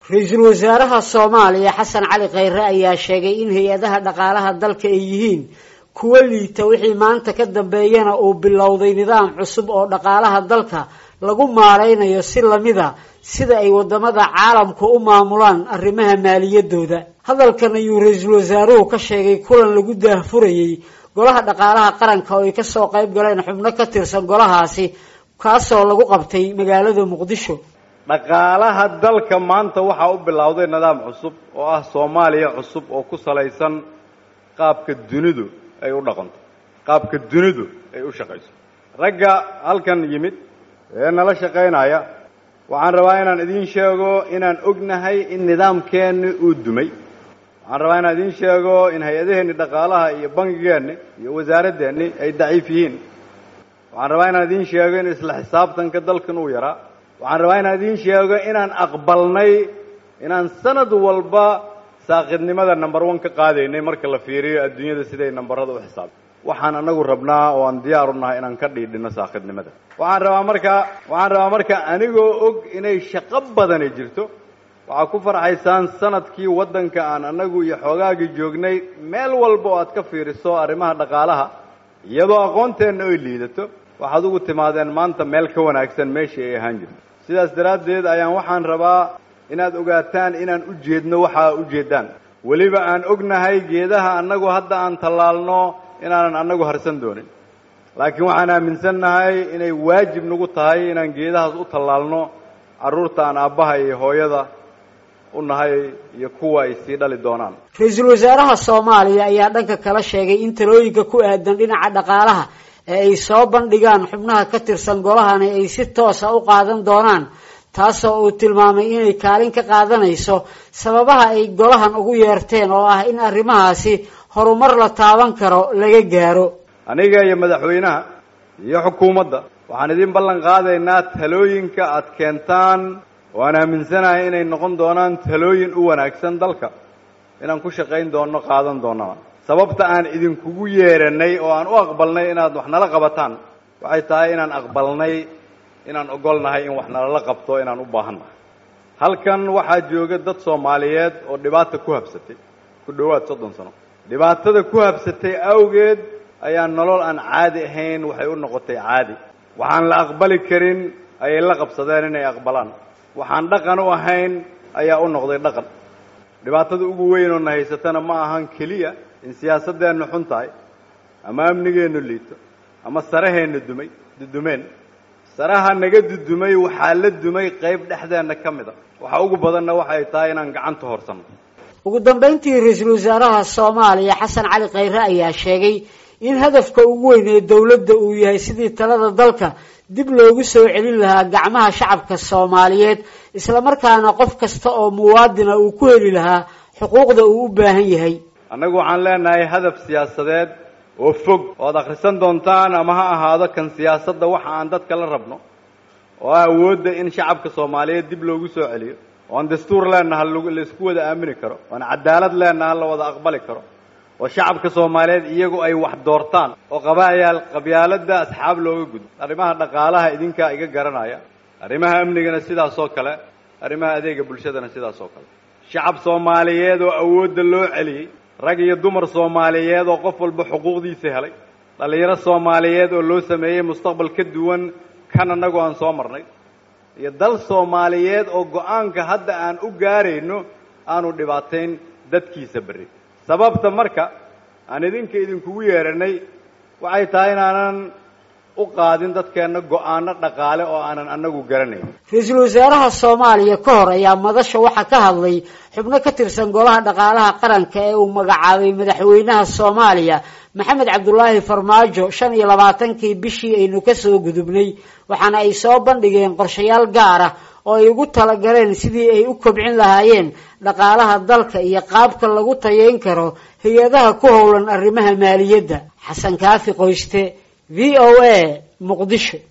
ra-iisul wasaaraha soomaaliya xasan cali khayre ayaa sheegay in hay-adaha dhaqaalaha dalka ay yihiin kuwo liita wixii maanta ka dambeeyana uu bilowday nidaam cusub oo dhaqaalaha dalka lagu maaraynayo si lamida sida ay wadamada caalamku u maamulaan arrimaha maaliyadooda hadalkan ayuu ra-iisul wasaaruhu ka sheegay kulan lagu daahfurayey golaha dhaqaalaha qaranka oo ay kasoo qayb galeen xubno ka tirsan golahaasi kaasoo lagu qabtay magaalada muqdisho dhaqaalaha dalka maanta waxaa u bilowday nidaam cusub oo ah soomaaliya cusub oo ku salaysan qaabka dunidu ay u dhaqanto qaabka dunidu ay u shaqayso ragga halkan yimid ee nala shaqaynaya waxaan rabaa inaan idiin sheego inaan ognahay in nidaamkeenni uu dumay waxaan rabaa inaan idiin sheego in hay-adaheenni dhaqaalaha iyo bangigeenni iyo wasaaradeenni ay daciif yihiin waxaan rabaa inaan idiin sheego in isla xisaabtanka dalkan uu yaraa waxaan rabaa inaan idiin sheego inaan aqbalnay inaan sanad walba saaqidnimada number one ka qaadaynay marka la fiiriyo adduunyada siday nambarada u xisaabta waxaan anagu rabnaa oo aan diyaar u nahay inaan ka dhiidhino saaqidnimada waxaan rabaa marka waxaan rabaa marka anigoo og inay shaqo badani jirto waxaa ku farxaysaan sanadkii waddanka aan anagu iyo xoogaagii joognay meel walba oo aad ka fiiriso arrimaha dhaqaalaha iyadoo aqoonteenna ay liidato waxaad ugu timaadeen maanta meel ka wanaagsan meeshii ay ahaan jirto sidaas daraaddeed ayaan waxaan rabaa inaad ogaataan inaan u jeedno waxaa ujeeddaan weliba aan ognahay geedaha annagu hadda aan tallaalno inaanan annagu harsan doonin laakiin waxaan aaminsannahay inay waajib nagu tahay inaan geedahaas u tallaalno carruurta aan aabbaha iyo hooyada u nahay iyo kuwa ay sii dhali doonaan ra-iisul wasaaraha soomaaliya ayaa dhanka kala sheegay in talooyinka ku aadan dhinaca dhaqaalaha ee ay soo bandhigaan xubnaha ka tirsan golahani ay si toosa u qaadan doonaan taasoo uu tilmaamay inay kaalin ka qaadanayso sababaha ay golahan ugu yeerteen oo ah in arrimahaasi horumar la taaban karo laga gaaro aniga iyo madaxweynaha iyo xukuumadda waxaan idin ballan qaadaynaa talooyinka aad keentaan oo aan aaminsanahay inay noqon doonaan talooyin u wanaagsan dalka inaan ku shaqayn doonno qaadan doonnana sababta aan idinkugu yeeranay oo aan u aqbalnay inaad wax nala qabataan waxay tahay inaan aqbalnay inaan ogolnahay in wax nalala qabto inaan u baahannahay halkan waxaa jooga dad soomaaliyeed oo dhibaata ku habsatay ku dhowaad soddon sano dhibaatada ku habsatay awgeed ayaa nolol aan caadi ahayn waxay u noqotay caadi waxaan la aqbali karin ayay la qabsadeen inay aqbalaan waxaan dhaqan u ahayn ayaa u noqday dhaqan dhibaatada ugu weyn oo na haysatana ma ahan keliya in siyaasadeennu xun tahay ama amnigeennu liito ama saraheennu dumay dudumeen saraha naga dudumay waxaa la dumay qayb dhexdeenna ka mid a waxa ugu badanna waxay tahay inaan gacanta horsanno ugu dambayntii ra-iisul wasaaraha soomaaliya xasan cali khayre ayaa sheegay in hadafka ugu weyn ee dowladda uu yahay sidii talada dalka dib loogu soo celin lahaa gacmaha shacabka soomaaliyeed islamarkaana qof kasta oo muwaadina uu ku heli lahaa xuquuqda uu u baahan yahay annagu waxaan leenahay hadaf siyaasadeed oo fog oo ad akhrisan doontaan ama ha ahaado kan siyaasadda waxa aan dadka la rabno oo ah awoodda in shacabka soomaaliyeed dib loogu soo celiyo oo aan dastuur leenaha laisku wada aamini karo oo aan cadaalad leenaha la wada aqbali karo oo shacabka soomaaliyeed iyagu ay wax doortaan oo qabaayaal qabyaaladda asxaab looga gudbo arrimaha dhaqaalaha idinkaa iga garanaya arrimaha amnigana sidaas oo kale arrimaha adeega bulshadana sidaas oo kale shacab soomaaliyeed oo awoodda loo celiyey rag iyo dumar soomaaliyeed oo qof walba xuquuqdiisa helay dhallinyaro soomaaliyeed oo loo sameeyey mustaqbal ka duwan kan annagu aan soo marnay iyo dal soomaaliyeed oo go-aanka hadda aan u gaarayno aanu dhibaatayn dadkiisa berri sababta marka aan idinka idinkugu yeeranay waxay tahay inaanan u qaadin dadkeenna go-aano dhaqaale oo aanan annagu garanayn ra-iisul wasaaraha soomaaliya ka hor ayaa madasha waxaa ka hadlay xubno ka tirsan golaha dhaqaalaha qaranka ee uu magacaabay madaxweynaha soomaaliya maxamed cabdulaahi farmaajo shan iyo labaatankii bishii aynu kasoo gudubnay waxaana ay soo bandhigeen qorshayaal gaar ah oo ay ugu talagaleen sidii ay u kobcin lahaayeen dhaqaalaha dalka iyo qaabka lagu tayeyn karo hay-adaha ku howlan arrimaha maaliyadda xasan kaafi qoyste v o a muqdisho